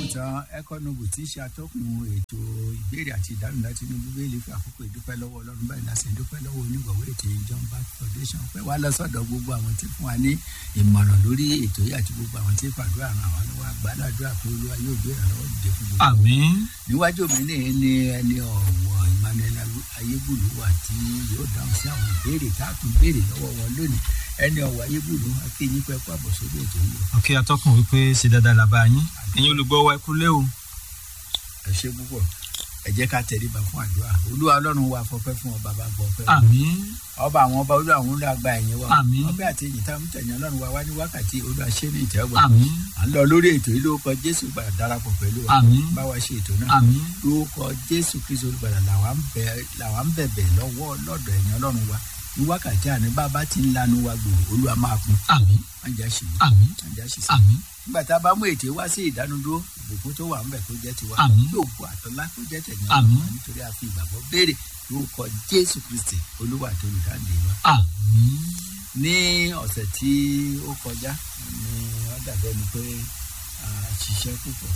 ìtàn ẹkọnọbù tí í ṣe atọ́kùn ètò ìbéèrè àti ìdáhùn láti inú bíbélì fi àkókò ìdúpẹ́ lọ́wọ́ ọlọ́run báyìí láti ìdúpẹ́ lọ́wọ́ onígbọ̀wọ́ ètò John Bat Foundation pé wá lọ́sọ̀dọ̀ gbogbo àwọn tí fún wa ní ìmọ̀ràn lórí ètò yìí àti gbogbo àwọn tí fàdúrà ràn wá lọ́wọ́ àgbàládùra pé olúwa yóò gbé ìrànlọ́wọ́ dìde fún gbogbo àmín níwájú mi ní ní ẹni ọ̀wọ̀ Emmanuel ayébùlú wà tí yóò dáhùn sí àwọn ìbéèrè tá a tún béèrè lọ́wọ́ wọn lónìí ẹni ọ̀wọ̀ ayébùlú akéyìn pẹ́ kó àbọ̀ sórí ètò yìí o. ọkẹ atọ́kùn wípé ṣe dáadáa làbá yín ẹ̀yin olùgbọ́ wa ẹkú lé o ẹ ṣe púpọ̀ ẹ jẹ́ ká tẹríba fún àdúrà olúwa ọlọ́run wa fọpẹ́ fún ọba bá gbọ́ fẹ́ àmín ọba àwọn ọba olúwa àwọn olúwa gba ẹ̀yìn wa Àmín. ọbẹ̀ àti èyí tá a mú tẹ̀yìn ọlọ́run wa wá ní wákàtí olúwa ṣe ní ìtẹ́wọ̀ àmín à ń lọ lórí ètò yìí lórúkọ jésù gbàdá darapọ̀ pẹ̀lú wa Àmín. bá wa ṣe ètò náà àmín lórúkọ jésù kristu olùgbàlà làwa ń bẹ- làwa ń bẹ̀bẹ̀ lọ́wọ́ lọ́dọ̀ ẹ̀yìn ọlọ́run wa ní wákàtí àní bàbá ti ń lanu wa gbòòrò olúwa máa kún àmín májà ṣì mí àmín májà ṣì sí àmín nígbà tá a bá mú ètò wá sí ìdánudúró ìbùkún tó wà ń bẹ̀ kó jẹ́ tiwa Àmín. yóò bu àtọ́lá kó jẹ́ tẹ̀yìn Àmín. ọlọ́run nítorí a fi ìgbàgbọ́ béèrè lórúkọ jésù kristi olúwa àti olùdáǹdè wa àmín ní ọ̀sẹ̀ tí ó kọjá ni wọ́n dàbẹ́ ni pé a ṣiṣẹ́ púpọ̀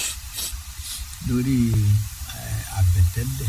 lórí eh, àbẹ̀tẹ́lẹ̀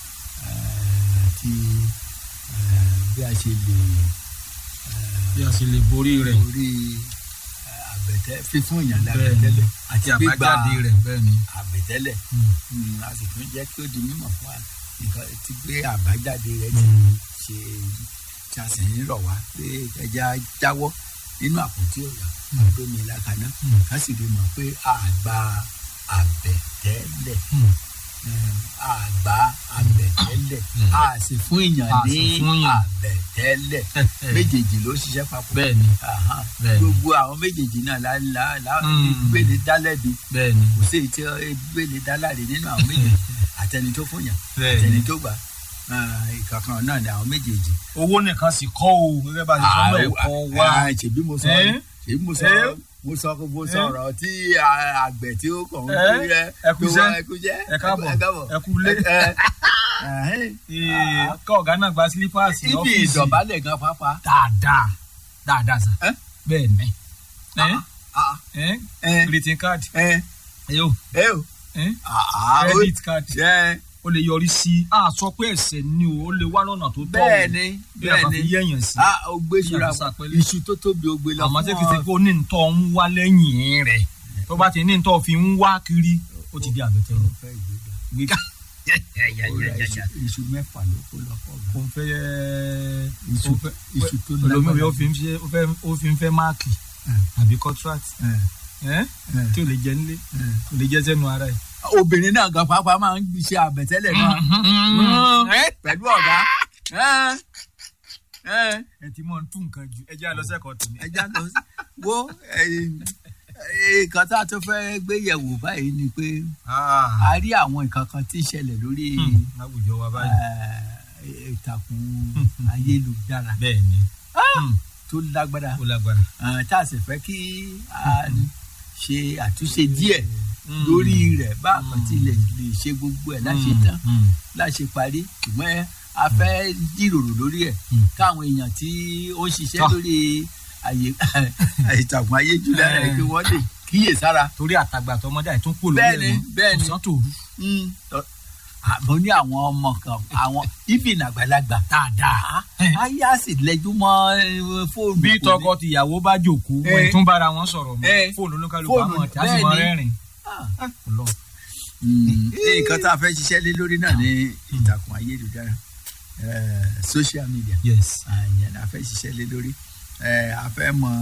eh, àti eh, bí a ṣe lè eh, bí a ṣe lè borí rẹ̀ lórí eh, àbẹ̀tẹ́ fífún èèyàn bẹ́ẹ̀ ni lábẹ́tẹ́lẹ̀ àti gbígba àbájáde rẹ̀ bẹ́ẹ̀ ni àbẹ̀tẹ́lẹ̀ Mm. Mm, a sì tún jẹ́ kí ó di mímọ̀ fún wa nǹkan tí pé àbájáde rẹ̀ ti Mm. ṣe tí a sì ń rọ̀ wá pé ẹja jáwọ́ nínú àpótí ọ̀yà àdómi ìlàkàná Mm. ká sì rí mọ̀ pé àgbà àbẹ̀tẹ́lẹ̀ Mm. um, àgbà àbẹ̀tẹ́lẹ̀ Mm. a sì fún èèyàn A ní sì fún èèyàn. àbẹ̀tẹ́lẹ̀ méjèèjì ló ṣiṣẹ́ papọ̀ bẹ́ẹ̀ ni Aha. Bẹ́ẹ̀ ni. gbogbo àwọn méjèèjì náà la la la Mm. gbélé dálẹ́bi bẹ́ẹ̀ ni kò sí èyí tí gbélé dáláre nínú àwọn méjèèjì àtẹni tó fún yàn bẹ́ẹ̀ àtẹni ni tó gbà Ah, ìkankan náà ni àwọn méjèèjì. owó nìkan sì kọ́ o gẹ́gẹ́ bá a ṣe sọ Ah, náà kọ́ wá ah, ṣèbí mo sọ Eh? ṣèbí mo sọ Eh? mo sọ mo Eh? sọ̀rọ̀ tí ah, àgbẹ̀ tí ó kàn ń Eh? kú rẹ Ẹ kú iṣẹ́. ẹ kú iṣẹ́ ẹ káàbọ̀ ẹ kú lé Eh, eh, Ee, kọ́ ọ̀gá náà gba sílípàsì ibi ọ́fíìsì ìdọ̀bálẹ̀ gan pápá. dáadáa dáadáa sà Eh? bẹ́ẹ̀ ni ẹ́ Ah, ẹ́ eh, greeting card eh, ẹ̀yọ́ eh, o. ẹ́ Ah, ah, ó- credit card eh, ó lè yọrí sí a sọ pé ẹ̀ṣẹ̀ ni o ó lè wá lọ́nà tó tọ́ bẹ́ẹ̀ ni bí bẹ́ẹ̀ a bá ni fi yẹ̀yàn sí Ah, ó gbé ìṣúra Bí a fi ṣàpẹẹrẹ. iṣu tó tóbi ó gbé lọ àmọ́ tí fún kìí ṣe ọ. pé ó ní ntọ́ ń wá lẹ́yìn rẹ̀ tó bá ti ní ntọ́ fi ń wá kiri ó ti di àbẹ̀tẹ̀ Ó fẹ́ ìgbéga. gbígbà Ó ra iṣu- iṣu mẹ́fà ló kó lọ fọ́ kò ń fẹ́ iṣu iṣu tó olómi ó fi ń fẹ́ ó fẹ́- ó fi ń fẹ́ máàkì àbí contract Eh, ẹ́ eh, tí ò lè jẹ nílé eh. ò lè jẹ sẹ́nu ara ẹ̀. obìnrin náà gan pàápàá máa ń ṣe àbẹ̀tẹ́lẹ̀ náà pẹ̀lú ọ̀gá Eh, eh, ẹ ti mọ̀ ń tún nǹkan jù ẹ jẹ́ àlọ́ sẹ́kọ̀ọ́ tì mí. ẹja lọ sí- wo nǹkan tá a tún fẹ́ gbé yẹ̀wò báyìí ni pé a rí àwọn nǹkan kan tí ń ṣẹlẹ̀ lórí láwùjọ wa báyìí. eh, ìtàkùn ayélujára bẹ́ẹ̀ ni tó lágbára ó lágbára. Ah, tá a sì fẹ́ kí a ṣe àtúnṣe díẹ̀ lórí rẹ̀ bá a kàn ti lè lè ṣe gbogbo ẹ̀ láṣẹ tán láṣẹ parí ṣùgbọ́n a fẹ́ jíròrò lórí ẹ̀ Mm. káwọn èèyàn tí ó ń ṣiṣẹ́ Tọ́. lórí àyè ìtàkùn ayélujára ẹ̀ kí wọ́n lè kíyè sára. torí àtàgbà àtọmọdé àìtún pò lórí Bẹ́ẹ̀ni, ẹ̀ mọ́ bẹ́ẹ̀ni. ọ̀sán tòru. Mm. Tọ́- àmọ́ ní àwọn ọmọ kan àwọn even àgbàlagbà dáadáa ayé á sì lẹ́jú mọ́ eh, fóònù. bí kò ní- tọkọ tìyàwó bá jòkó Eh. wọn tún bára wọn sọ̀rọ̀ mọ́ Eh. fóònù olúkálùkù Fóònù, àmọ́ tí a sì mọ bẹ́ẹ̀ni. rẹ́rìn. Ah. Ọlọ́run. Mm. nǹkan tá a fẹ́ ṣiṣẹ́ lé lórí náà ní ìtàkùn ayélujára eh, social media yes. àyẹn la fẹ́ ṣiṣẹ́ lé lórí Eh, a fẹ́ mọ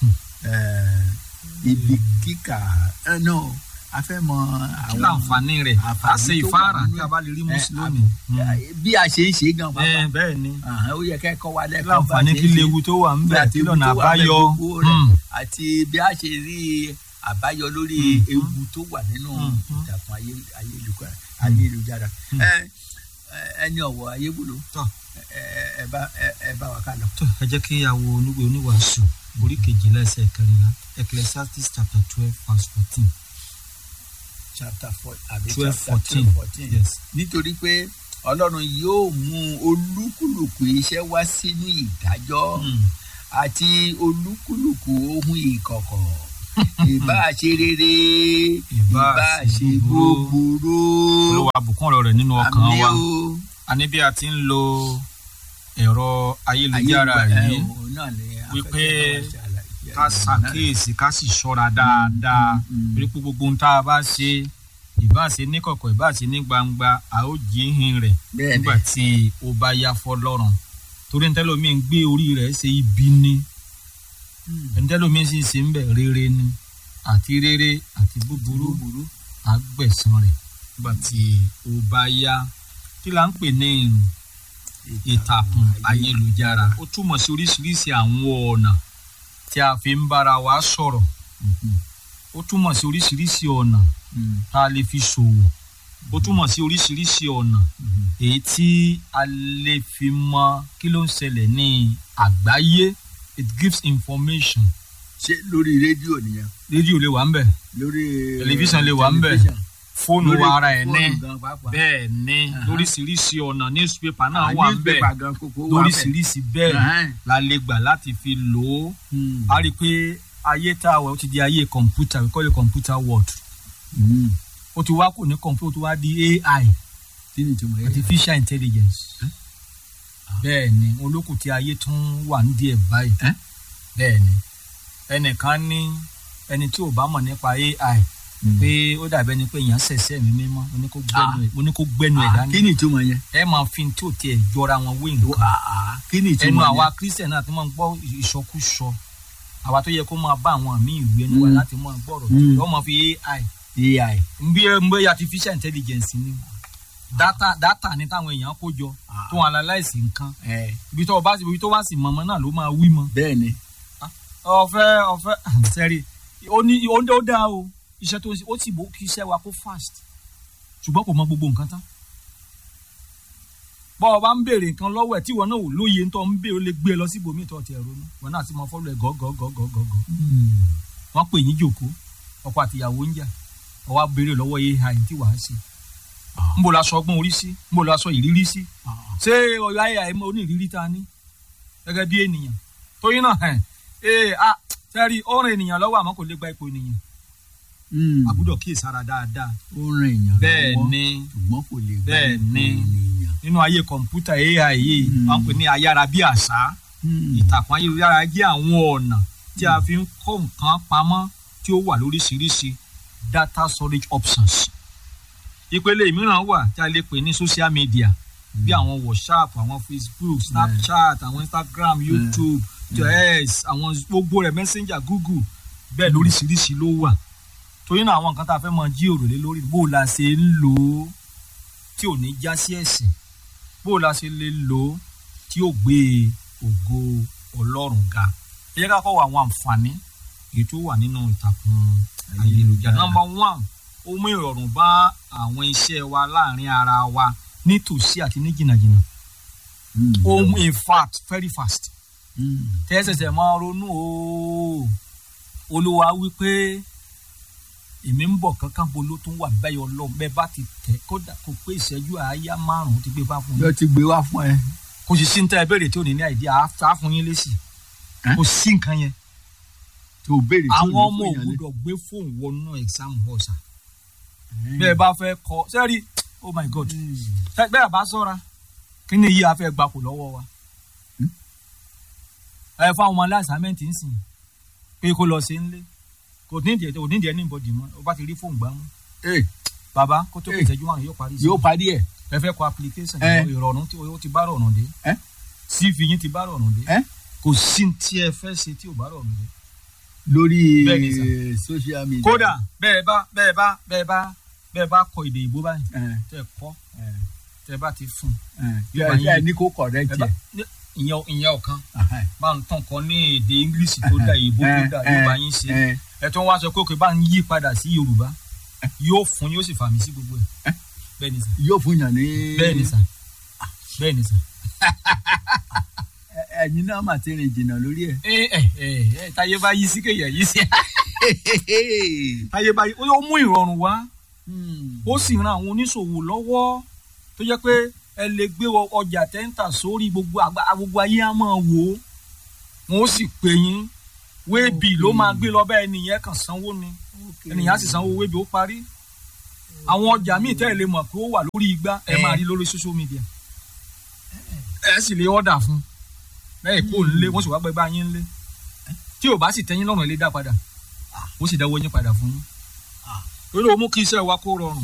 eh, ibi kíkà eh, no a fẹ́ mọ kí láǹfààní rẹ̀ a àǹfààní ṣe tó wà ìfáàrà nínú tí ẹ̀. a bá lè rí Eh, mùsùlùmí. eh, bí a ṣe ń ṣe gan pápá ẹ bẹ́ẹ̀ ni Àhán, ó yẹ kẹ́kọ̀ọ́ wa kí lẹ́kọ̀ọ́ bá a láǹfààní ṣe kí ń ṣe. léwu tó wà ń bẹ̀ Àti kí ewu lọ́nà tó wà ń bẹ̀, àbáyọ. gbogbo rẹ̀. Mm. àti bí a ṣe rí àbáyọ lórí Mhm. ewu tó wà nínú Mhm. ìtàkùn ayé- ayélujára ayélujára Mhm. ẹ ẹ- ẹni ọ̀wọ̀ ayébùlò Tọ́. ẹ ẹ bá ẹ ẹ bá wa ká lọ. tó ẹ jẹ́ kí àwọ oníwèé oníwàásù orí kejìlá ẹsẹ̀ kẹrìnlá ecclesiastes chapter twelve verse fourteen. chapter four àbí twelve chapter fourteen twelve fourteen yes. nítorí pé ọlọ́run yóò mú olúkúlùkù iṣẹ́ wá sínú ìdájọ́ Mm. àti olúkúlùkù ohun ìkọ̀kọ̀ ìbá ṣe rere Ìbá ìbá ṣe ṣe búburú. búburú olúwa bùkún ọ̀rọ̀ rẹ̀ nínú ọkàn àmì wa o àní bí a ti ń lo ẹ̀rọ ayélujára ayélujára yìí òun náà ni wípé afẹ́fẹ́ wa ṣàlàyé ká ṣàkíyèsí ká sì ṣọ́ra dáadáa Mm. torí pé gbogbo ohun tá a bá ṣe ìbá ṣe ní kọ̀kọ̀ ìbá ṣe ní gbangba a ó jíhìn rẹ̀ bẹ́ẹ̀ ni nígbà tí ó bá yá fọlọ́run torí ntẹ́lómi ń gbé orí rẹ̀ ṣe ibi ni ntẹ́lómi sì ṣe ń bẹ̀ rere ni àti rere àti búburú búburú àgbẹ̀sán rẹ̀ nígbà tí ó bá yá kí la ń pè ní ìtàkùn ayélujára ó túmọ̀ sí oríṣiríṣi àwọn ọ̀nà tí a fi ń bára wa sọ̀rọ̀ Mhm. ó túmọ̀ sí oríṣiríṣi ọ̀nà Mm. tá a lè fi ṣòwò ó túmọ̀ sí oríṣiríṣi ọ̀nà Mhm. èyí tí a lè fi mọ kí ló ń ṣẹlẹ̀ ní àgbáyé it gives information ṣé lórí rédíò nìyẹn rédíò lè wà ń bẹ̀ lórí Tẹlifíṣàn lè wà ń bẹ̀. tẹlifíṣàn. fóònù Lórí wa ara ẹ̀ ní fóònù gan pàápàá. bẹ́ẹ̀ ní Aha. lóríṣiríṣi ọ̀nà newspaper náà Ah, wà ń bẹ̀ newspaper gan kókó wà ń bẹ̀. lóríṣiríṣi bẹ́ẹ̀ Ẹhẹ́n. la lè gbà láti fi lò ó Mm. a rí i pé ayé tá a wà ó ti di ayé kọ̀ǹpútà we call it computer world Mm. ó ti wá kò ní kọ̀ǹpútà ó ti wá di AI kí ni ìtumọ̀ yẹn. artificial intelligence bẹ́ẹ̀ ni olókùn tí ayé tún wà ní díẹ̀ báyìí Eh? bẹ́ẹ̀ ni ẹnìkan ní ẹni tí ò bá mọ̀ nípa AI Mm. pé ó dàbí ẹni pé èèyàn ṣẹ̀ṣẹ̀ mi mímọ́ mo ní kó gbẹ́nu ẹ̀ mo ní kó gbẹ́nu ẹ̀ Ah, dání kí ni ìtumọ̀ yẹn. ẹ máa fi tí ò tiẹ̀ jọra wọn wé nǹkan Ah, ah, kí ni ẹnu ìtumọ̀ àwa yẹn. christian náà ti máa ń gbọ́ ìṣọkúsọ àwa tó yẹ kó máa bá àwọn míì ìwé ẹnu wa Mm. láti máa gbọ́rọ̀ Mm. tó wọ́n máa fi AI AI. ń bí ń bí artificial intelligence ni data data ni táwọn èèyàn kó jọ Ah. tó wọn analyse nǹkan ẹ ibi tó o bá ibi tó bá sì mọ̀mọ́ náà ló máa wí mọ́ bẹ́ẹ̀ ni. ọ̀fẹ́ ọ̀fẹ́ sẹ́rí ó ní ó ó dáa o iṣẹ́ tó ń ṣe ó sì bó kí iṣẹ́ wa kó fast ṣùgbọ́n kò mọ gbogbo nǹkan tán bọ́ ọ bá ń béèrè nǹkan lọ́wọ́ ẹ̀ tí ìwọ náà ò lóye ń tọ́ ń béèrè ó lè gbé e lọ síbòmíì tó ti ẹ̀ ronú wọn náà sì mọ fọ́lọ́ ẹ̀ gọ́gọ́gọ́gọ́gọ́ wọ́n pè yín jòkó ọkọ àtìyàwó ń jà ọwọ́ abèrè lọ́wọ́ ai tí wàá ṣe ń bò lásọ ọgbọ́n orí sí ń bò lásọ ìrírí sí ṣé ọyọ ai mọ onírìírí ta ní gẹ́gẹ́ bí ènìyàn torí náà ẹ̀ ẹ̀ a sẹ́rí ó rìn ènìyàn lọ́wọ́ àmọ́ kò lè gba ipò ènìyàn àbúdọ̀ kíyè sára dáadáa ó ràn èèyàn bẹ́ẹ̀ lọ́wọ́ ni ṣùgbọ́n kò lè gbà bẹ́ẹ̀ ipò ni. ènìyàn. nínú ayé kọ̀ǹpútà ai yìí Mm. wọ́n pè ní ayára bí àṣá Mm. ìtàkùn ayélujára jẹ́ àwọn ọ̀nà tí a fi ń kó nǹkan pamọ́ tí ó wà lóríṣiríṣi data storage options. ìpele mìíràn wà tí a lè pè ní social media bí àwọn whatsapp àwọn facebook snapchat àwọn instagram youtube yes àwọn gbogbo rẹ̀ messenger google bẹ́ẹ̀ lóríṣiríṣi ló wà torí náà àwọn nǹkan tá a fẹ́ mọ jí òròlé lórí bó o la ṣe ń lò ó tí ò ní já sí ẹ̀sìn bó o la ṣe lè lò ó tí ó gbé ògo ọlọ́run ga ẹ jẹ́ ká kọ́ wo àwọn àǹfààní èyí tó wà nínú ìtàkùn ayélujára nọ́mbà one ó mú ìrọ̀rùn bá àwọn iṣẹ́ wa láàrin ara wa nítòsí àti ní jìnnàjìnnà Mm. ó mú in fact very fast Mm. tẹ́sẹ̀sẹ̀ máa ronú o olúwa wípé èmi ń bọ̀ kankan bo ló tún wà bẹ́ẹ̀ ọlọ́run bẹ́ẹ̀ bá ti tẹ̀ kódà kò pé ìṣẹ́jú àáyá márùn-ún ti gbé bá fún yín yóò ti gbé wá fún ẹ. kò sì sí ní tẹ́ ẹ béèrè tí ò ní ní àìdí àá fún yín lésì Ẹ́? kò sí nǹkan yẹn tó o béèrè tí ò ní àwọn ọmọ fún yàn lé. ògbúdọ̀ gbé fóònù wọnú exam hall sa Mm. bẹ́ẹ̀ bá fẹ́ kọ sẹ́rí oh my god Mm. Tẹ́- bẹ́ẹ̀ bá sọ́ra kí ni yìí a fẹ́ gbà kó lọ́wọ́ wa Hmm? ẹ fún àwọn ọmọ aláṣàmẹ́ǹtì ń sìn pé kó lọ sí nílé kò ní ìdíyẹ kò ní ìdíyẹ ní ìbọdì mọ́ ó bá ti rí fóònù gbà mú Eh, bàbá kó tó kó Eh. ìṣẹ́jú márùn yóò parí sí yóò parí ẹ̀. ẹ fẹ́ kọ application Eh. ìrọ̀rùn tí ó ti bá rọrùn dé Eh? cv yín ti bá rọrùn dé Eh? kò sí tí ẹ fẹ́ ṣe tí ò bá rọrùn dé lórí Bẹ́ẹ̀ ni sà. social media. kódà bẹ́ẹ̀ bá bẹ́ẹ̀ bá bẹ́ẹ̀ bá bẹ́ẹ̀ bá kọ èdè ìbò báyìí Eh, tẹ́ ẹ kọ́ eh, tẹ́ bá ti fún eh. Yóò bá Ẹ- ẹ yín- ní kó correct ẹ bá ẹ. ní- ìyẹn ìyẹn ọ̀kan Aha. bá ń tàn kan ní èdè english tó dá ìbò tó dá yóò bá yín ṣe Eh, ẹ tó ń wá sọ pé òkè bá ń yí padà sí yorùbá yóò fún yóò sì fàmì sí gbogbo ẹ bẹ́ẹ̀ ni sà yóò fún yàn ní. bẹ́ẹ̀ ni sà bẹ́ẹ̀ ni sà. Ẹ- ẹ̀yin náà mà ti rìn jìnnà lórí ẹ̀. ẹ ẹ ẹ ẹ táyé bá yí sí kéèyàn yí sí táyé bá yí ó mú ìrọ̀rùn wá Hmm. ó sì ran àwọn oníṣòwò lọ́wọ́ tó jẹ́ pé ẹ lè gbé ọ- ọjà tẹ́ńtà sórí gbogbo àgbà gbogbo ayé á máa wò ó wọn ó sì pè yín wéèbì ló máa gbé lọ bẹ́ẹ̀ nìyẹn kàn sanwó ni Okay. ènìyàn á sì sanwó wéèbì ó parí àwọn ọjà míì tẹ́ ẹ lè mọ̀ pé ó wà lórí igbá ẹ Eh. máa rí lórí social media ẹ sì lè ọ̀dà fún bẹ́ẹ̀ kó ń lé wọ́n sì wá gbẹ bá yín ń lé tí ò bá sì tẹ́yìn lọ́rùn ẹ lè dá padà ó sì dáwọ́ yín padà fún yín Ah. lórí ó mú kí iṣẹ́ wa kó rọrùn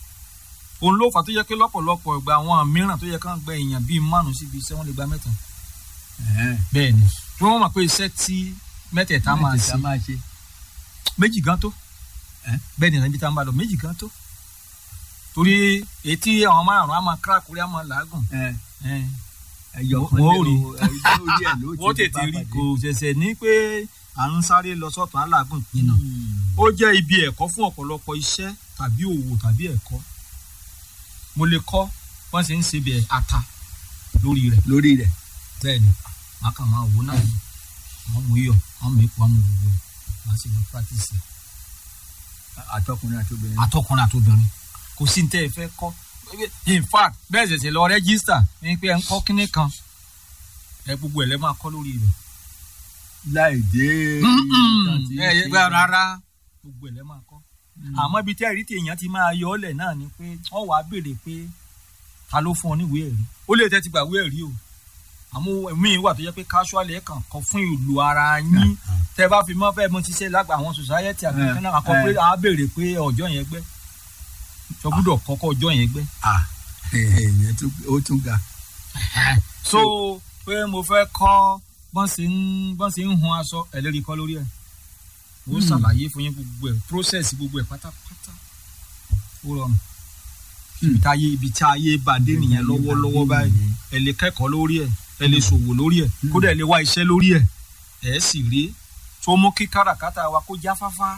òun ló fà tó yẹ pé lọ́pọ̀lọpọ̀ ìgbà àwọn mìíràn tó yẹ kán gbẹ èèyàn bíi márùn síbi iṣẹ́ wọn lè gba mẹ́ta Ẹ̀hẹ́n. bẹ́ẹ̀ ni tí wọ́n mọ̀ pé iṣẹ́ tí mẹ́tẹ̀ẹ̀ta máa Mẹ́tẹ̀ẹ̀ta ṣe máa ṣe. méjì gan tó Eh? bẹ́ẹ̀ ni níbi tá a ń bá lọ méjì gan tó torí etí àwọn márùn á máa kíra kúrẹ́ á máa làágùn Ẹ̀, ẹ̀, ẹyọ Wọ́n ó rí. ẹyọ orí ẹ̀ ló ti wọ́n di tètè rí pápádé. kò ṣẹ̀ṣẹ̀ ní pé à ń sáré lọ sọ́tún aláàgùn pinna Hmm. ó jẹ́ ibi ẹ̀kọ́ fún ọ̀pọ̀lọpọ̀ iṣẹ́ tàbí òwò tàbí ẹ̀kọ́ mo lè kọ́ wọ́n ṣe ń ṣe bí ata lórí rẹ̀ lórí rẹ̀. bẹ́ẹ̀ ni màá kàn máa wò náà ni àwọn mú iyọ̀ àwọn mú epo àwọn mú gbogbo ẹ̀ màá sì lọ practice ẹ̀ àtọkùnrin àti obìnrin. àtọkùnrin àtobìnrin kò sí ní tẹ́ ẹ fẹ́ kọ́ in fact bẹ́ẹ̀ ṣẹ̀ṣẹ̀ lọ rẹ́gísítà ní pé ẹ ń kọ́ kínní kan ẹ gbogbo ẹ̀ lẹ́ máa kọ́ lórí rẹ̀ láì dé. ìtàn tí ń ẹ ṣe. ẹ rárá gbogbo ẹ̀ lẹ́ máa kọ́ àmọ́ ibi tí ẹ̀rí tí èèyàn ti máa yọ ọ́lẹ̀ náà ni pé wọ́n wàá béèrè pé ta ló fún ọ níwèé ẹ̀rí ó lè tẹ́ ti gbà wé ẹ̀rí o àmọ́ míì wà tó jẹ́ pé casual ẹ̀ kàn kọ́ fún ìlú ara yín tẹ́ bá fi mọ́ fẹ́ mo ti ṣe lágbà àwọn society àgbẹ̀kan náà kọ́ pé a béèrè pé ọjọ́ yẹn gbẹ́ sọ gbúdọ̀ kọ́kọ́ ọjọ́ yẹn gbẹ́ Ah, èèyàn tún ó tún ga. so pé mo fẹ́ kọ́ bọ́n ṣe ń bọ́n ṣe ń hun aṣọ ẹlẹ́rìí kọ́ lórí ẹ̀ ó Hmm. ṣàlàyé fún yín gbogbo ẹ̀ process gbogbo ẹ̀ pátápátá ó rọrùn Hmm. ibi tí ayé ibi tí ayé bá dé nìyẹn lọ́wọ́lọ́wọ́ báyìí ẹ lè kẹ́kọ̀ọ́ lórí ẹ̀ ẹ lè ṣòwò lórí ẹ̀ Hmm. kódà ẹ lè wá iṣẹ́ lórí ẹ̀ ẹ̀ sì rí tó mú kí káràkátà wa kó jáfáfá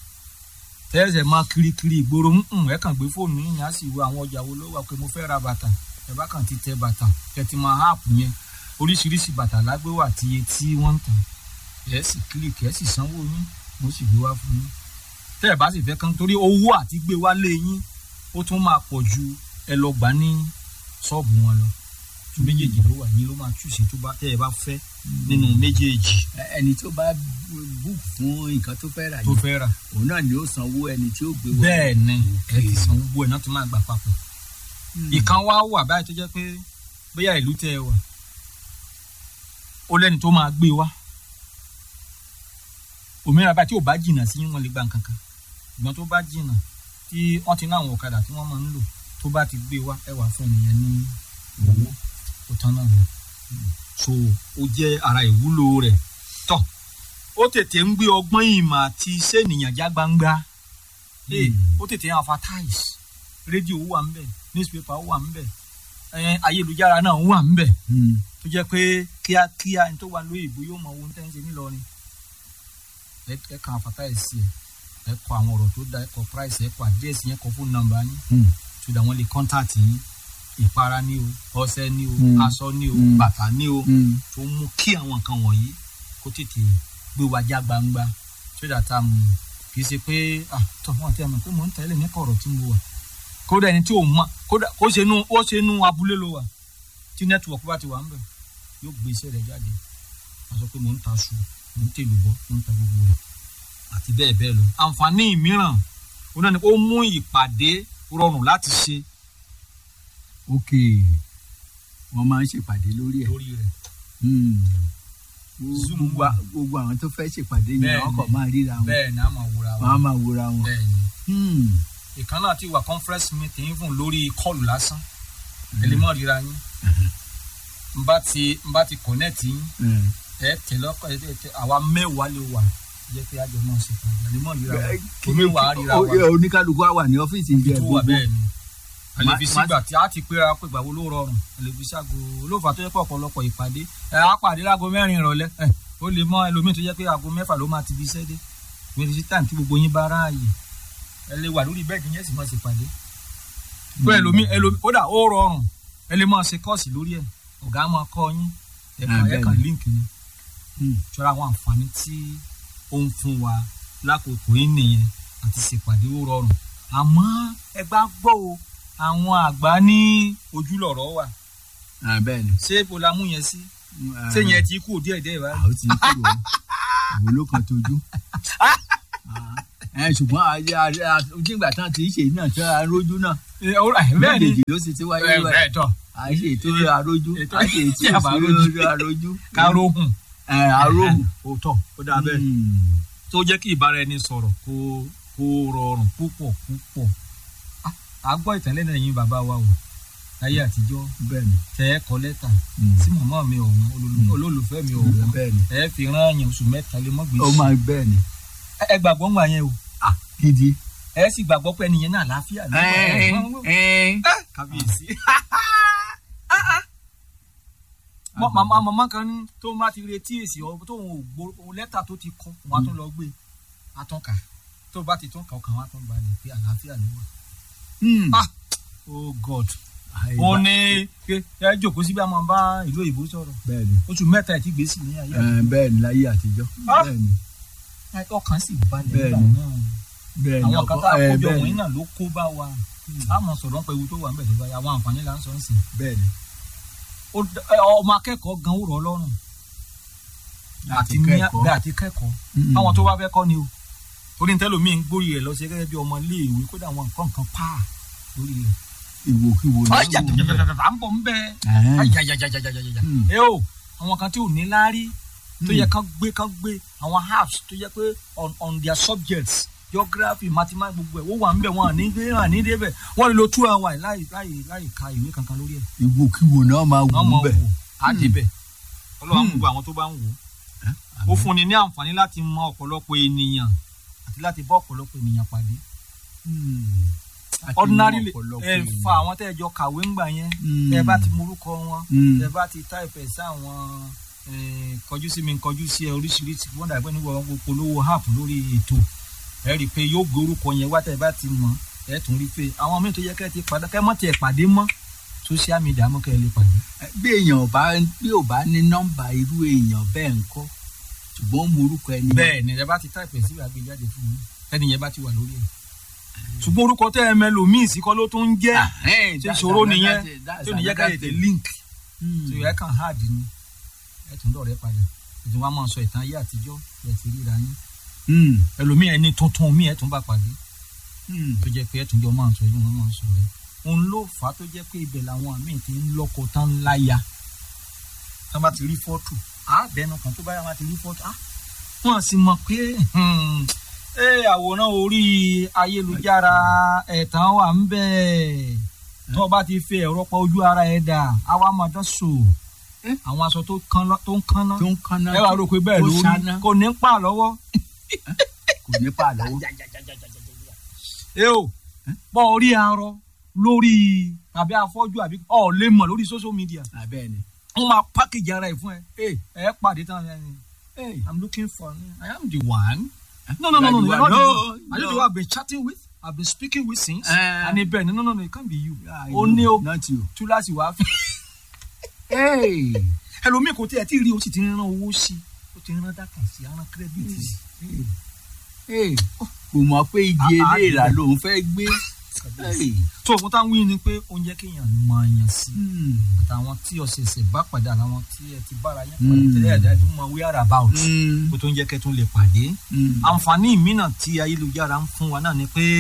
tẹ́sẹ̀ máa kirikiri ìgboro ńǹ ẹ kàn gbé fóònù yín á sì wo àwọn ọjà wo ló wà pé mo fẹ́ ra bàtà ẹ bá kàn ti tẹ bàtà kẹ ti máa háàpù yẹn oríṣiríṣi bàtà lágbéwà àti iye tí wọ́n ń tà ẹ sì kílìkì ẹ sì sanwó yín mo sì gbé wá fún yín tẹ́ ẹ bá sì fẹ́ kán torí owó àti gbé wá lé yín ó tún máa pọ̀ ju ẹ lọ gbà ní ṣọ́ọ̀bù wọn lọ tó méjèèjì ló wà ní ló máa túṣe tó bá tẹ́ ẹ bá fẹ́ nínú méjèèjì Ẹ- ẹni tó bá book fún nǹkan tó fẹ́ rà tó yìí fẹ́ rà òun náà ni ó sanwó ẹni tí ó gbé wọ. bẹ́ẹ̀ ni ẹ Okay. ti san gbogbo ẹ̀ náà tó máa gbà papọ̀ Hmm. ìkan wá wà báyìí tó jẹ́ pé bóyá ìlú tẹ́ ẹ wà ó lẹ́ni tó máa gbé wá òmíràn báyìí tí ò bá jìnnà sí wọn lè gba nǹkan kan ìgbọ́n tó bá jìnnà tí wọ́n ti ní àwọn ọ̀kadà tí wọ́n máa ń lò tó bá ti gbé wá ẹ wà fún ènìyàn ní owó ó tán náà rẹ̀ so ó jẹ́ ara ìwúlò rẹ̀ tọ̀ ó tètè ń gbé ọgbọ́n ìmọ̀ àti iṣẹ́ ènìyàn já gbangba Hey, Hmm. ó tètè ń advertise rédíò wà ń bẹ̀ newspaper wà ń bẹ̀ ẹ̀ ayélujára náà wà ń bẹ̀ Hmm. tó jẹ́ pé kíákíá ẹni tó wà lóyìnbó yóò mọ ohun tẹ́ ń ṣe nílọrin ẹ ẹ kàn advertise sí ẹ ẹ kọ àwọn ọ̀rọ̀ tó da ẹ kọ price ẹ kọ address yẹn kọ phone number yín Hmm. so that wọ́n lè contact yín ìpara ní o ọṣẹ ní o Hmm. aṣọ ní o Hmm. bàtà ní o Hmm. tó mú kí àwọn nǹkan wọ̀nyí kó tètè gbé wa já gbangba so that um, kì í ṣe pé ah tọ́ wọn tẹ́ ẹ mọ̀ pé mò ń tẹ́lẹ̀ ní kọ̀rọ̀ tí mo wà kódà ẹni tí ò mọ̀ kódà kó ṣe nu ó ṣe nu abúlé ló wà tí network bá ti wà ń bẹ̀ yóò gbé iṣẹ́ rẹ̀ jáde wọ́n sọ pé mò ń ta aṣọ mò ń tèlù bọ́ mò ń ta gbogbo rẹ̀ àti bẹ́ẹ̀ bẹ́ẹ̀ lọ. àǹfààní mìíràn ó náà ni ó mú ìpàdé rọrùn láti ṣe ok wọ́n máa ń ṣèpàdé lórí ẹ̀. lórí rẹ̀ Hmm. Zoom gbogbo wà. gbogbo àwọn tó fẹ́ ṣèpàdé yẹn Bẹ́ẹ̀ àwọn kan ni. máa ríra wọn bẹ́ẹ̀ ni a máa wúra wọ́n á wa máa wòra wọn. bẹ́ẹ̀ ni Hmm. ìkan náà ti wà conference meeting fún lórí kọlù lásán ẹlẹ́mọ̀ ríra yín n bá ti n bá ti connect yín Hmm. ẹ tẹ lọkọ ẹ tẹ tẹ àwa mẹ́wàá lè wà jẹ́ pé àjọ náà ṣe pàdé ẹlẹ́mọ̀ ríra wa Kí- omi wà á ríra o- wa oníkálukú á wà ní ọ́fíìsì ìjọ tó wà gbogbo. bẹ́ẹ̀ ni Ma- àlèfi ma- sígbà tí a ti péra pé ìgbà wo ló rọrùn àlèfi ságo olóòfà tó yẹ pé ọ̀pọ̀lọpọ̀ ìpàdé ẹ á pàdé láago mẹ́rin ìrọ̀lẹ́ ẹ ó lè mọ ẹlòmíì tó yẹ pé aago mẹ́fà ló máa ti fi iṣẹ́ dé ìwé ti sí táìmù tí gbogbo yín bá ráàyè ẹ lè wà lórí bẹ́ẹ̀dì yẹn sì máa ṣe pàdé pé ẹlòmíì ẹlòmíì kódà ó rọrùn ẹ lè máa ṣe kọ́ọ̀sì lórí ẹ̀ ọ̀gá máa kọ́ yín Ah, ẹ̀kan bẹ́ẹ̀ ẹ̀kan ni. líǹkì ni Hmm. ṣọ́ra àwọn àǹfààní tí ó ń fún wa lákòókò yìí nìyẹn àti ṣèpàdé ó rọrùn àmọ́ ẹ bá gbọ́ o àwọn àgbà ní ojúlọ̀rọ̀ wà Ah, bẹ́ẹ̀ ni. ṣé ibo la mú yẹn sí ṣé yẹn ti kú díẹ̀ díẹ̀ báyìí. àwọn ti ń kúrò àwọn ló kan tójú. ẹ ṣùgbọ́n àyè àyè nígbà tán ti ṣe náà tí a rójú náà Ẹ, ó rà, bẹ́ẹ̀ ni méjèèjì ló sì ti wáyé ẹ, rẹ̀ bẹ́ẹ̀ tọ̀ à ń ṣe ètò àrójú ètò à ń ṣe tí ètò a bá rójú. ìṣòro àrójú. káróhùn. ẹ àróhùn. òótọ́ ó dáa bẹ́ẹ̀. Mm. tó jẹ́ kí ìbára ẹni sọ̀rọ̀ kó kó rọrùn púpọ̀ púpọ̀. Ah, à gbọ́ ìtẹ́lẹ̀ náà yín bàbá wa wò láyé àtijọ́ bẹ́ẹ̀ni. tẹ́ ẹ kọ lẹ́tà Mm. sí màmá mi ọ̀hún olólù- Mm. olólùfẹ́ mi ọ̀hún bẹ́ẹ̀ni. ẹ fi rán àyàn oṣù mẹ́ta lé mọ́ ó gbèsè. máa bẹ́ẹ̀ni. Ẹ- ẹ gbàgbọ́ ń gbà yẹn o ah gidi. ẹ sì gbàgbọ́ pé ẹnìyẹn náà àlàáfíà ló wà. ẹ ẹ kábíyèsí. Mọ- màmá màmá kan ní tó má ti retí èsì ọ tó òun ò gbó lẹ́tà tó ti kọ wọn á tún lọ gbé atọ́ka tó bá ti tún kà ọkàn wọn á tún balẹ̀ pé àlàáfíà ló wà. Mm. Ah, oh god Àìbá- ó ní pé ẹ jókòó síbi àmọ́ bá ìlú òyìnbó sọ̀rọ̀ bẹ́ẹ̀ni. oṣù mẹ́ta ẹ̀ tí gbèsè ní ayé ẹ bẹ́ẹ̀ni láyé àtijọ́. Ah. bẹ́ẹ̀ni. àti ọkàn sì balẹ̀ Bẹ́ẹ̀ni. nígbà náà bẹ́ẹ̀ni. àwọn kan tá a ẹ, kójọ bẹ́ẹ̀ni. wọ̀nyí náà ló kó bá wa a mọ̀ sọ̀rọ̀ pé ewu tó wà ń bẹ̀ tó báyìí àwọn àǹfààní là ń sọ ń sìn bẹ́ẹ̀ni. Ó d- ẹ, ọmọ akẹ́kọ̀ọ́ gan ó rọ̀ ọ́ lọ́rùn láti àti ní kẹ́kọ̀ọ́. bẹ́ẹ̀ àti kẹ́kọ̀ọ́ Mm. àwọn tó bá fẹ́ kọ́ ni o torí ní tẹ́lómi ń gbórí rẹ̀ lọ sí gẹ́gẹ́ bí ọmọ iléèwé kódà àwọn nǹkan nǹkan pa lórí rẹ̀. ìwòkiwò náà ọjà wò bẹ́ẹ̀. à ń bọ̀ ń bẹ́ Ẹ̀hẹ́n. ajajajajajajaja Mm. ẹ o àwọn kan tí ò ní láárí tó yẹ kán gbé kán gbé àwọn apps tó yẹ pé on on their subjects geography mathematics gbogbo ẹ̀ wọ́n wà ń bẹ̀ wọ́n à ní dé à ní dé bẹ̀ wọ́n lè lo two hours láì láì láì ka ìwé kankan lórí ẹ̀ ìwòkiwò náà máa wò wọ́n mọ̀ bẹ́ẹ̀. wò á dé bẹ̀ ọlọ́run Hmm. gbogbo àwọn tó bá ń wò ó Àmín. fúnni ní àǹfààní láti mọ ọ̀pọ̀lọpọ̀ ènìyàn àti láti bá ọ̀pọ̀lọpọ̀ ènìyàn pàdé Mm. Àti ordinary mọ ọ̀pọ̀lọpọ̀ ẹ ènìyàn. fa àwọn tẹ́ ẹ jọ kàwé ńgbà yẹn Mm. ẹ bá ti morúkọ wọn Mm. ẹ bá ti táìpẹ̀ sí àwọn eh, kọjú sí mi kọjú sí ẹ oríṣiríṣi wọ́n dàgbẹ́ nígbà wọn polówó app lórí ètò ẹ rí i pé yóò gbé orúkọ yẹn wá tẹ́ ẹ bá ti mọ̀ ẹ tún rí i pé àwọn míì tó yẹ kẹ́ ẹ ti padà kẹ́ ẹ mọ̀ tiẹ̀ pàdé mọ́ social media mọ́ kẹ́ ẹ lè pàdé. bí èèyàn bá bí ò bá ní nọ́mbà irú èèyàn bẹ́ẹ̀ ń kọ́ ṣùgbọ́n mo orúkọ ẹni. bẹ́ẹ̀ ni ẹ bá ti táìpẹ̀ sí àgbéjáde fún mi ẹni yẹn bá ti wà lórí ẹ̀ ṣùgbọ́n orúkọ tẹ́ ẹ mẹ́lòmíì sí kọ́ ló tún ń jẹ́ ṣe ìṣòro nìyẹn tí ò ní yẹ ká ètè link tí ẹ kàn hard ni ẹ tún dọ̀rẹ́ padà ètò wa máa sọ ìtàn ayé àtijọ́ ẹ ti ríra yín ẹlòmíì ẹni tuntun mi ẹ tún bá pàdé tó jẹ́ pé ẹ tún jọ máa sọ yín wọn máa sọ rẹ òun ló fà á tó jẹ́ pé ibẹ̀ làwọn míì ti ń lọ́kọ tán láya tí wọ́n bá ti rí fọ́tò á bẹnu kan tó bá yà wọ́n ti rí fọ́tò á wọ́n sì mọ̀ pé ẹ àwòrán orí ayélujára ẹ̀tàn wà ń bẹ̀ tó o bá ti fi ẹ̀rọ pa ojú ara ẹ̀ dà á wá máa dán so àwọn aṣọ tó ń kánná tó ń kánná ẹ wà rò pé bẹ́ẹ̀ lórí kò ní pa lọ́wọ́ kò ní pa lọ́wọ́. ẹ o bọ́ orí arọ lórí àbí afọ́jú àbí ọ̀ lè mọ̀ lórí social media abẹ́ẹ̀ ni. wọ́n máa package ara ẹ̀ fún ẹ ẹ ẹ pàdé tán ẹ ẹ i'm looking for i am the one. no no no no no you're not the one are you the one i've been chatting with i've been speaking with since. Uh, and ibẹ̀ ni no no no it can't be you. I ó know, ní o not you. túláàsì wàá fi. Hey. ẹlòmíì kò tí ẹ tí ì rí o sì ti rán owó sí i ó ti rán dátà sí i rán kírẹ́dìtì sí i. Hey. kò mọ̀ pé igi Ah, ah, eléèrà bẹ́ẹ̀. lòun fẹ́ gbé. Hey. tó òkúta táwọn wí ni pé ó ń jẹ́ kéèyàn mọ èèyàn sí i Hmm. àtàwọn tí ọ̀sẹ̀ẹ̀sẹ̀ bá padà làwọn tí ẹ ti bára yẹn Mm. pàdé tẹ́lẹ̀ ẹ̀dá tó mọ wíwára about Hmm. kó tó ń jẹ́ kẹ́ tún lè pàdé. Hmm. àǹfààní mìíràn tí ayélujára ń fún wa náà ni pé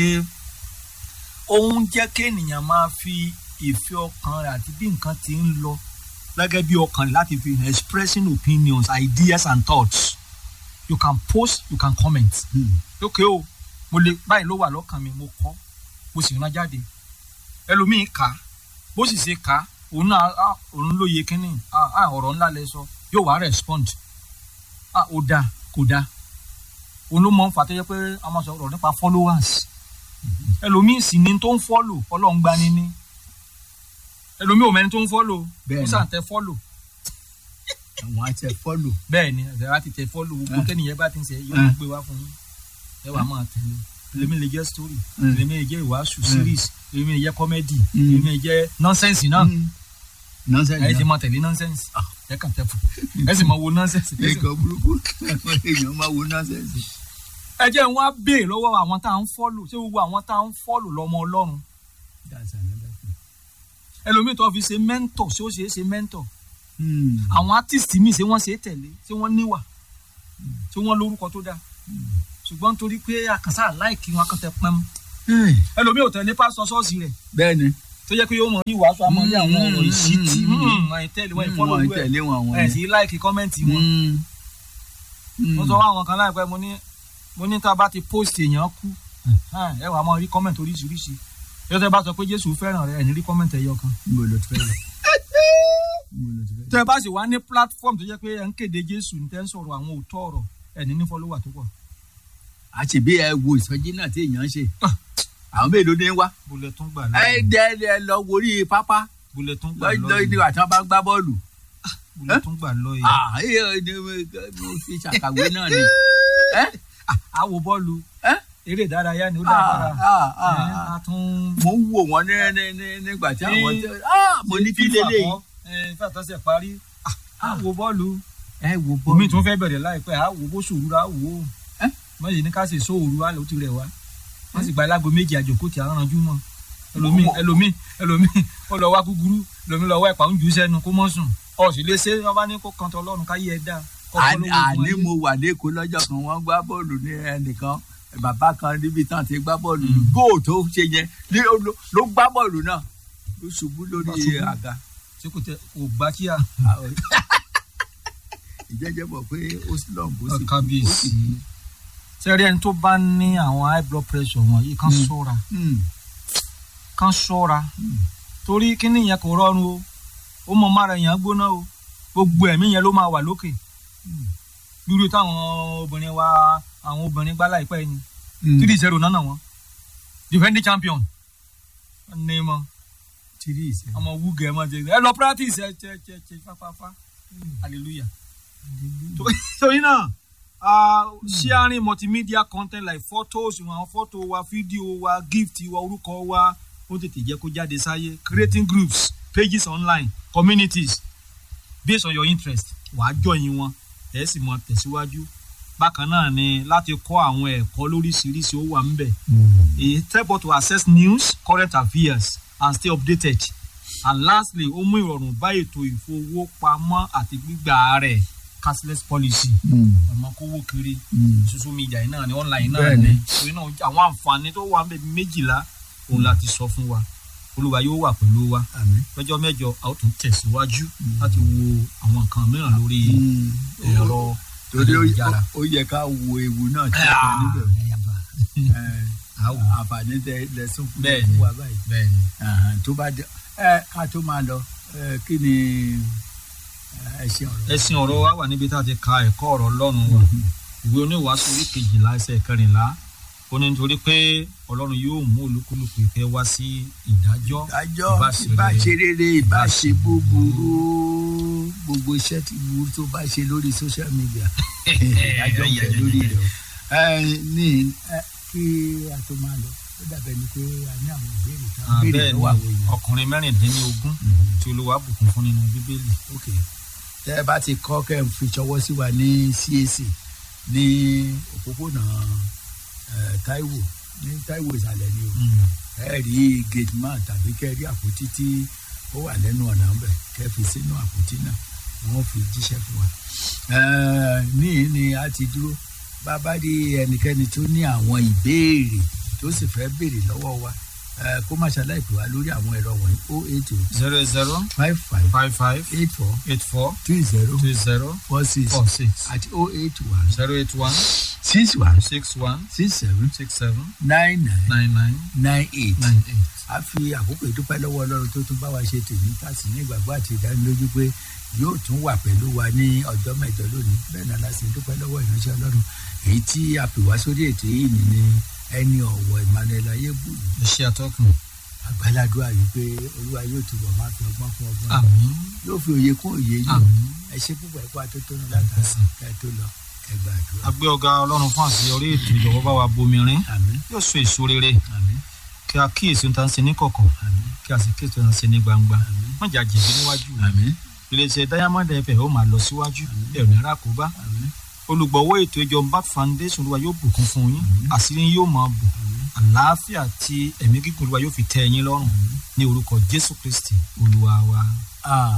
ó ń jẹ́ kéèyàn máa fi ìfẹ́ ọkàn rẹ̀ àti bí nǹkan ti ń lọ gẹ́gẹ́ bí ọkàn rẹ̀ láti fi expressing opinions ideas and thoughts you can post you can comment Hmm. lókè o mo lè báyìí ló wà lọ́kàn mi mo kọ́ mo sì rán jáde ẹlòmíín kà á bó sì ṣe kà á òun náà á òun ló yẹ kínní á á ọ̀rọ̀ ńlá lẹ sọ yóò wá respond á ó dáa kò dáa òun ló mọ ń fà tó yẹ pé a máa sọ ọ̀rọ̀ nípa followers ẹlòmíín sì ni tó ń follow ọlọ́run gbani ní ẹlòmíín ò mẹ́ni tó ń follow Bẹ́ẹ̀ni. ó sàn tẹ follow àwọn àti ẹ̀ fọ́lò. bẹ́ẹ̀ ni ẹ̀sẹ̀ láti tẹ follow gbogbo Ah. tẹ́nìyẹn bá ti ń ṣe yóò Ah. gbé wá fún yín ẹ wàá máa tẹ̀lé èmi lè jẹ́ story Mm. èmi lè jẹ́ ìwàásù series èmi lè jẹ́ comedy Mm. èmi lè jẹ́ nonsense náà nọ́ọ̀sẹ̀ ẹ sì náà. máa tẹ̀lé nonsense ẹ kàn tẹ̀ fún ẹ sì máa wo nonsense ẹ sì- nǹkan burúkú àwọn èèyàn máa wo nọ́ọ̀sẹ̀ sí. ẹ jẹ́ wọn á béè lọ́wọ́ àwọn tá à ń follow ṣé gbogbo àwọn tá à ń follow lọ́mọ ọlọ́run That's another thing. ẹlòmíì tó fi ṣe mentor ṣé ó ṣe é ṣe mentor Hmm. àwọn artist míì ṣé wọ́n ṣe é tẹ̀lé ṣé wọ́n níwà ṣé wọ́n lórúkọ tó dáa ṣùgbọ́n nítorí pé àkànṣá láìkí wọn akọ́tẹ pẹ́m Hmm. ẹlòmíì ò tẹ̀lé pásítọ̀ ṣọ́ọ̀ṣì rẹ̀ bẹ́ẹ̀ ni tó jẹ́ pé yóò mọ̀ ní ìwàásù àmọ́ ní àwọn ọ̀rọ̀ Mm, ìṣítí mm, mm. ẹ̀ tẹ́lẹ̀ wọ́n wọn ìfọ́lọ́ ẹ̀ tẹ̀lé wọn àwọn ẹ̀ sì láìkí kọ́mẹ́ǹtì wọn Hmm. mo sọ fún àwọn kan láìpẹ́ mo ní mo ní tá a bá ti post èèyàn kú ẹ wàá máa rí kọ́mẹ̀ntì oríṣiríṣi yóò tẹ́ bá sọ pé jésù fẹ́ràn rẹ ẹ̀ ní rí kọ́mẹ̀ntì ẹ̀yọ kan Níbo ló ti fẹ́ lọ? Níbo ló ti fẹ́ lọ? tẹ́ ẹ bá sì wá ní platform tó jẹ́ pé ẹ̀ ń kéde jésù ní tẹ́ ń sọ̀rọ̀ àwọn òótọ́ ọ̀rọ̀ ẹ̀ ní ní fọ́lọ́wà tó pọ̀ àṣebí ẹ wo ìsọjí náà tí èèyàn ń ṣe àwọn mélòó ní wá bulẹ̀ tún gbà ẹ lọ́yìn dẹ ẹ lọ worí pápá bulẹ̀ tún gbà lọ́jọ́ lọ́yìn nígbà tí wọ́n bá ń gbá bọ́ọ̀lù bulẹ̀ tún gbà lọ́yìn Ah, ẹ ẹ mo fi ṣàkàwé náà ni ẹ àwo bọ́ọ̀lù ẹ eré ìdárayá ni ó Ah, dára ah, ah, ẹ̀ ah. á tún mo ń wò wọ́n ní ní- ní- nígbà tí àwọn tẹ ah, mo ní kí lélẹ́yìí fífa tọ́sẹ̀ parí àwo bọ́ọ̀lù ẹ wo omi bọ́ọ̀lù tún fẹ́ bẹ̀rẹ̀ láìpẹ́ àwo bó ṣòru ra wò ó Ẹ́? mọ̀yì ní ká ṣe sóòru wa ló ti rẹ̀ wá wọ́n sì gba alágo méjì àjòkó tí a rànjú mọ́ ẹlòmíì ẹlòmíì ẹlòmíì ó lọ wá gúgúrú ẹlòmíì lọ wá ẹ̀pà ń jù ú sẹ́nu kó mọ́ sùn ọ̀ sì lè ṣe wọ́n bá ní kó kan tọ́ lọ́run káyé ẹ dáa kọ́ àní fọlọ́wọ́ fún àní ayé. mo wà lẹ́kọ̀ọ́ lọ́jọ́ kan wọ́n gbá bọ́ọ̀lù ní ẹnìkan bàbá kan níbi tán ti gbá bọ́ọ̀lù Mm. góò tó ṣe yẹn ní ó ló- ló gbá bọ́ọ̀lù náà ló ṣubú Bá lórí ṣubú. àga ṣé kò tẹ kò gbá kí a ìjẹ́jẹ́ bọ̀ pé ó slum bó sì kábíyèsí sẹ́rí ẹni tó bá ní àwọn high blood pressure wọ̀nyí kan Mm. ṣọ́ra Hmm, kan ṣọ́ra hmm. torí kíní yẹn kò rọrùn o ó mọ mára èèyàn gbóná o gbogbo ẹ̀mí yẹn ló máa wà lókè Mm. lórí táwọn obìnrin wa àwọn obìnrin gbá láìpẹ́ ni Hmm. three zero nánà wọn defending champion ní mọ tìrí ìṣẹ́ ọmọ wúgẹ ẹ mọ jẹ ẹ lọ practice ẹ ṣe ṣe ṣe fáfáfá hallelujah. torí náà uh, sharing multimedia content like photos àwọn photo wa fídíò wa gift wa orúkọ wa ó tètè jẹ́ kó jáde sáyé creating groups pages online communities based on your interest wàá join wọn ẹ̀ sì mọ tẹ̀síwájú bákan náà ni láti kọ́ àwọn ẹ̀kọ́ lóríṣiríṣi ó wà ńbẹ̀ it help us to access news current affairs and stay updated and lastly ó mú ìrọ̀rùn bá ètò ìfowópamọ́ àti gbígbà rẹ̀ cashless policy ọmọ kówó kiri social media yìí náà ni online náà Bẹ́ẹ̀ni. ni torí náà àwọn àǹfààní tó wà níbẹ̀ méjìlá òun láti sọ fún wa olúwa yóò wà pẹ̀lú wa àmín. lọ́jọ́ mẹ́jọ a ó tún tẹ̀síwájú láti wo àwọn nǹkan mìíràn lórí ẹ̀rọ torí ó- ayélujára. ó yẹ ká wo ewu náà tí ó wà níbẹ̀ Eh, àwò àǹfààní tẹ lẹ́sùn fún Bẹ́ẹ̀ni. fún wa báyìí bẹ́ẹ̀ ni. Àhàn, tó bá dé ẹ ká tó máa lọ ẹ, kí ni ẹ ṣe ọ̀rọ̀ ẹ̀sìn ọ̀rọ̀ wa wà níbi tá a ti ka ẹ̀kọ́ ọ̀rọ̀ ọlọ́run wa ìwé oníwàásù orí kejìlá ẹsẹ̀ kẹrìnlá ó ní nítorí pé ọlọ́run yóò mú olúkúlùkù ìfẹ́ wá sí ìdájọ́ ìdájọ́ ìbá ṣe ìbá rere, ṣe rere ìbá ìbá ṣe ṣe búburú gbogbo iṣẹ́ tí burú tó bá ṣe lórí social media ìdájọ́ ń bẹ lórí rẹ̀ o. Ẹ, ní ẹ, kí a tó máa lọ ó dàbẹ̀ ni pé a ní àwọn ìbéèrè tá a Ah, béèrè bẹ́ẹ̀ ni lọ́wọ́ àwọn èèyàn. ọkùnrin mẹ́rìndínlógún tí olúwa bùkún fún nínú bíbélì ok tẹ ẹ bá ti kọ́ kẹ́ ẹ fi ṣọwọ́ sí wa ní CAC ní òpópónà eh, Táíwò ní Táíwò ìsàlẹ̀ ni o ẹ rí gate man tàbí kẹ́ ẹ rí àpótí tí ó wà lẹ́nu ọ̀nà ńbẹ̀ kẹ́ ẹ fi sínú àpótí náà wọ́n fi jíṣẹ́ fún wa. Eh, níyì ni a ti dúró bàbá rí ẹnikẹ́ni tó ní àwọn ìbéèrè tó sì fẹ́ béèrè lọ́wọ́ wa eh, kó má ṣaláì pè wá lórí àwọn ẹ̀rọ wọ̀nyí o eight o zero zero five five five five eight four eight four two zero two zero four six four six àti o eight one zero eight one six one six one six seven six seven nine nine nine nine nine eight. nine eight. a fi àkókò ìdúpẹ́ lọ́wọ́ ọlọ́run tó tún bá wa ṣe tèmi ká sì ní ìgbàgbọ́ àti ìdánilójú pé yóò tún wà pẹ̀lú wa ní ọjọ́ mẹ́jọ lónìí bẹ́ẹ̀ náà la sì ń dúpẹ́ lọ́wọ́ ìránṣẹ́ ọlọ́run èyí tí a pè wá sórí ètò yìí ni ní ẹni ọ̀wọ̀ Emmanuel ayébùlù ẹ ṣe àtọkùn àgbàládùá yìí pé olúwa yóò túbọ̀ máa fi ọgbọ́n fún ọgbọ́n àmín yóò fi òye kún òye yìí àmín. ẹ ṣe púpọ̀ ẹ̀kọ́ àtótónu látara kẹ́ ẹ tó lọ ẹ gbàdúrà a gbé ọ̀gá ọlọ́run fún àṣeyọrí ètò ìjọba bá wa bomirin àmín yóò so èso rere àmín kí a kíyèsí ohun tá ń ṣe ní kọ̀kọ̀ àmín kí a sì kíyèsí ohun tá ń ṣe ní gbangba àmín má jà jẹ̀bi níwájú rẹ̀. àmín iléeṣẹ́ diamond fm ó máa lọ síwájú ẹ̀ ní rákòbá àmín olùgbọ̀wọ́ ètò ìjọba foundation olúwa yóò bùkún fún yín Àmín. àṣírí yín yóò máa bù àmín àlàáfíà àti ẹ̀mí gígùn olúwa yóò fi tẹ́ ẹ̀yin lọ́rùn ní orúkọ jésù kristi olúwa wa. Ah,